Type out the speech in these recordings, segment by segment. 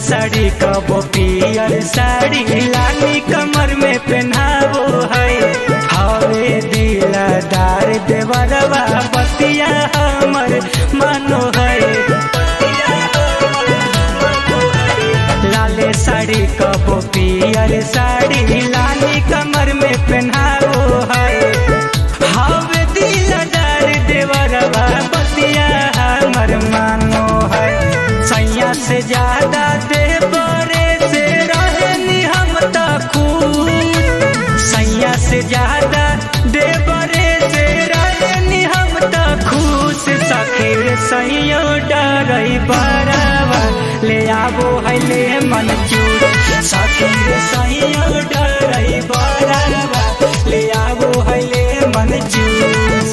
साड़ी कबो पियर साड़ी लाली कमर में पहनावो है हवे दिलदार देवरवा बतिया हमर मानो है लाले साड़ी कबो पियर साड़ी लाली कमर में पहनावो है हवे दिलदार देवरवा बतिया हमर मानो है सैया से ज्यादा देवरे से रहनी हम त खुद सैया से ज्यादा देवरे से रहनी हम त खुश सखीर सैयो डरई बरावा ले आबो है ले मन चूर सखीर सैयो डरई बरावा ले आबो है ले मन चूर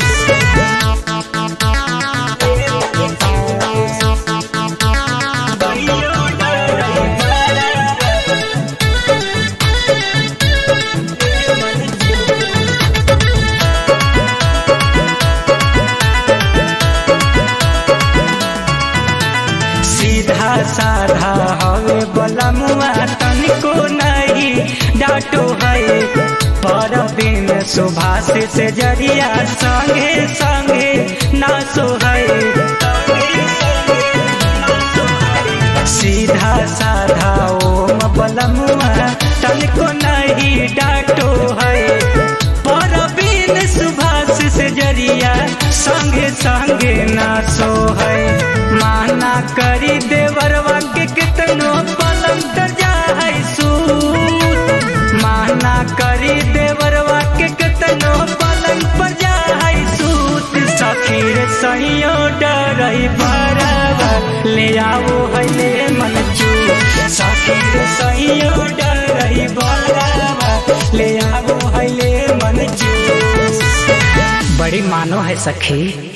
सीधा साधा हवे बलमुआ तनिको नहीं डाटो है पर दिन सुभाष से जरिया संगे संगे नासो है सीधा साधा ओम बलमुआ तनिको नहीं डाटो है पर बिन सुभाष से जरिया संगे संगे नासो है माना करी देवरवा के कितनो पलंग तर जाए सूत माना करी देवरवा के कितनो पलंग पर जाए सूत सखीर सहियो डरई बरावा ले आओ है ले मन चू सखीर सहियो डरई बरावा ले आओ है ले मन चू बड़ी मानो है सखी